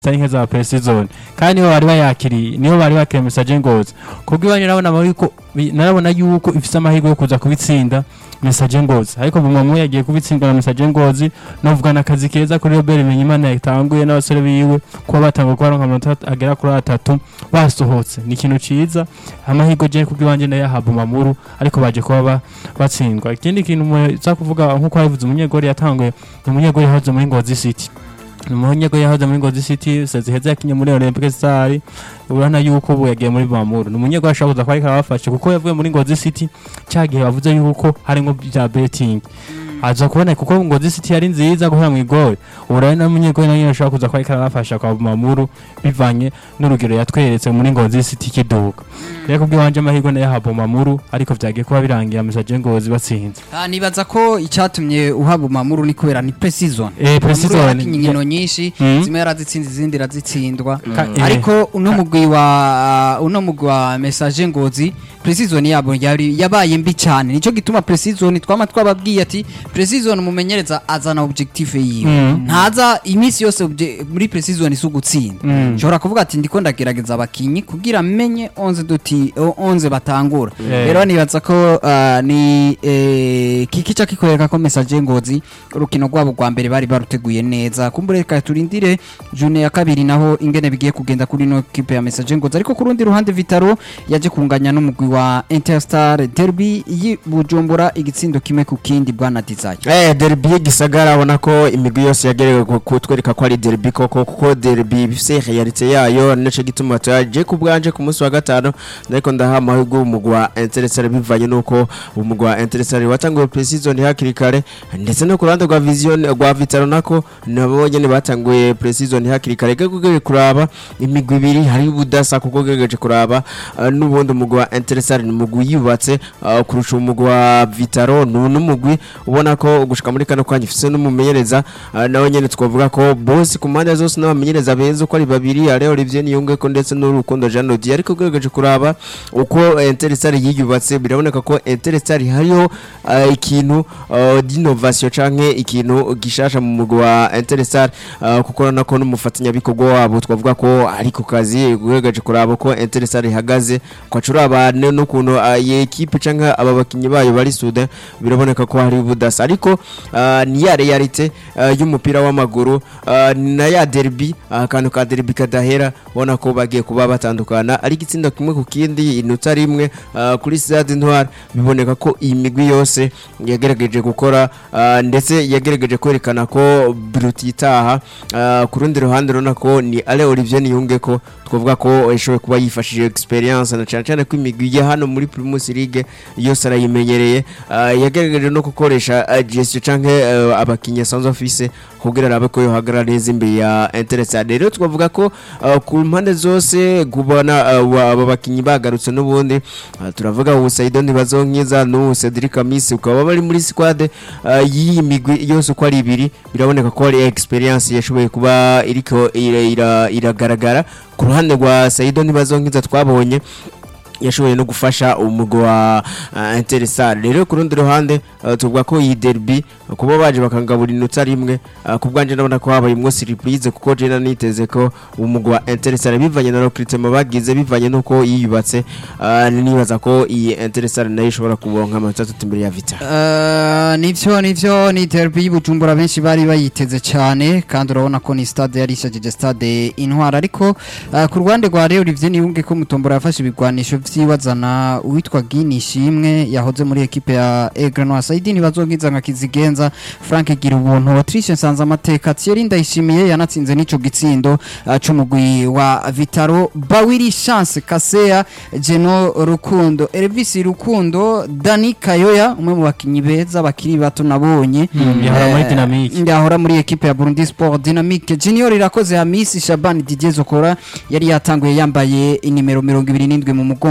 zitari nke za precision kandi niho bari bayakiriye niho bari bakiriye message ngozi kubwo iwanyu narabona yuko narabona yuko ifise amahirwe yo kuza kubitsinda message ngozi ariko bumamu yagiye kubitsindwa na message ngozi novuga na kazi keza kuri Robert Menyimana yatanguye n'abasore biwe kuba batanguye kubaronka amanota agera kuri atatu basohotse ni ikintu ciza amahirwe je kubwo iwanje nayo yahabwa mamuru ariko baje kuba ba- batsindwa ikindi kintu muza kuvuga nkuko yabivuze umunyegori yatanguye ni umunyegori yahoze muri Ngozi City ni umunyegori yahoze muri Ngozi City sezi heza yakinye muri Olympic Star urabona yuko ubu yagiye muri Bamuru ni umunyegori ashobora kuza kuba ariko arabafasha kuko yavuye muri Ngozi City cya gihe bavuze yuko harimo bya betting aza kubona kuko Ngozi City yari nziza guhera mu igori urabona na munyegori nayo ashobora kuza kuba ariko arabafasha kwa Bamuru bivanye n'urugero yatweretse muri Ngozi City kiduka rero kubw'iwanje amahirwe nayo yahabwa Bamuru ariko vyagiye kuba birangiye Message Ngozi batsinze Ah, nibaza ko icyatumye uhaba umamuru ni kubera ni precision Eh, Precision. yakinye inkino nyinshi Mhm. zimwe yarazitsinze izindi irazitsindwa Ka- eh. ariko uno mugwi wa uno mugwi wa message ngozi precision yabo yari yabaye mbi cyane nico gituma precision twama twababwiye ati precision umumenyereza azana objective yiwe Mhm. ntaza iminsi yose obje- muri precision si ugutsinda Mhm. nshobora kuvuga ati ndiko ndagerageza abakinyi kugira menye 11 duti 11 batangura Eh. rero nibaza ko ah, ni eh, kikica kikoreka ko message ngozi urukino rwabo rwa mbere bari baruteguye neza kumbure reka turindire june ya kabiri naho ingene bigiye kugenda kuri no kipe ya message ngozi ariko ku rundi ruhande vitaro yaje kunganya n'umugwi wa interstar derby y'i bujumbura igitsindo kimwe ku kindi bwana desire Eh derby y'igisagara abona ko imigwi yose yagerewe ku- kutwereka ko ari derby koko kuko derby bifise realite yayo nico gituma twaje ku bwanje ku munsi wa gatanu ariko ndaha amahirwe umugwi wa Interestare bivanye nuko umugwi wa Interestare watanguye pre-season hakiri kare ndetse no ku ruhande rwa vision rwa Vitaro nako nabo nyene batanguye pre-season hakiri kare gege kuraba imigwi ibiri hari ubudasa kuko gegeje kuraba uh, n'ubundi umugwi wa Interestare ni umugwi yubatse uh, kurusha umugwi wa Vitaro ni n'umugwi ubona ko gushika muri kano kanya ifise n'umumenyereza uh, nawe nyene twavuga ko boss ku mpande zose n'abamenyereza beza uko ari babiri ari Olivier Niyunge ko ndetse n'urukundo Jean Lodi ariko gegeje kuraba uko Interestare yiyubatse biraboneka ko Interestare hariho uh, ikintu uh, d'innovation canke ikintu gishasha mu mugwi wa Interestare uh, kuko urabona ko n'umufatanyabikorwa wabo twavuga ko ari ku kazi gegeje kuraba ko Interestare ihagaze kwacura abantu n'ukuntu uh, iyi equipe canke aba bakinyi bayo bari sude biraboneka ko hari ubudasa ariko uh, ni ya realite uh, y'umupira w'amaguru uh, ni na ya derby uh, akantu ka derby kadahera ubona ko bagiye kuba batandukana ari igitsinda kimwe ku kindi inota rimwe uh, kuri Stade Ntwari biboneka ko iyi migwi yose yagerageje gukora uh, ndetse yagerageje kwerekana ko Bruti itaha uh, ku rundi ruhande urabona ko ni Ale Olivier Niyunge ko twavuga ko yashoboye kuba yifashishije experience na cyane cyane ko imigwi ya hano muri Primus League yose arayimenyereye uh, yagerageje no gukoresha uh, gestion canke uh, abakinnyi asanzwe afise kugira arabe ko yohagarara neza imbere ya Interestade rero twavuga ko uh, ku mpande zose kubona uh, aba bakinnyi bagarutse n'ubundi uh, turavuga ubu Saido ntibazonkiza n'ubu Cedric Amisi ukaba bari muri squad uh, y'iyi migwi yose uko ari ibiri biraboneka ko ari experience yashoboye kuba iriko ira- ira- iragaragara ku ruhande rwa Saido ntibazonkiza twabonye yashoboye no gufasha umugwi wa uh, Interestare rero ku rundi ruhande uh, tuvuga ko iyi derby uh, kuba baje bakangabura inota rimwe uh, ku bwanje ndabona ko habayemwo surprise kuko je niteze ko umugwi wa Interestare bivanye na recruitment bagize bivanye nuko yiyubatse uh, nibaza ko iyi Interestare nayo ishobora kuronka amanota atatu imbere ya Vita Uh, nivyo nivyo ni derby y'Ibujumbura benshi bari bayiteze cyane kandi urabona ko ni stade yari ishajije stade intwara ariko uh, ku rwande rwa Real Olivier Niyunge ko mutombora yafashe ibigwanisho vy'iwazana uwitwa Gini Shimwe yahoze muri equipe ya Aigle Noir Saidi ntibazonkiza nka Kizigenza Frank Gira ubuntu Autriche Nsanza amateka Thierry Ndayishimiye yanatsinze n'ico gitsindo uh, c'umugwi wa Vitaro Bawiri Chance Kasea Geno Rukundo Elvis Rukundo Dani Kayoya umwe mu bakinyi beza bakiri bato nabonye Mm, yahora muri Eh, Dynamique. yahora muri equipe ya Burundi Sport Dynamique Junior irakoze Hamisi Shabani Didier Zokora yari yatanguye yambaye inimero 27 mu mugongo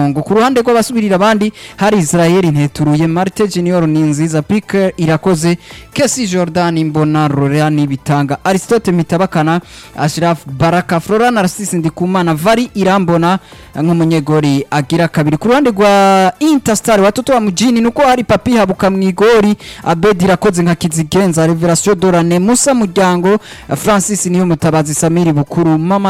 murongo ku ruhande rw'abasubirira abandi hari Israel Nteturuye Marte Junior Ninziza Pique irakoze Kesi Jordan Mbona Rorani Bitanga Aristote Mitabakana Ashraf Baraka Flora Narcisse Ndikumana Vari Irambona nk'umunyegori agira kabiri ku ruhande rwa Interstar watoto wa mujini nuko hari Papi Habuka mwigori Abedi irakoze nka Kizigenza Revelation Dorane Musa Muryango Francis niyo mutabazi Samiri Bukuru Mama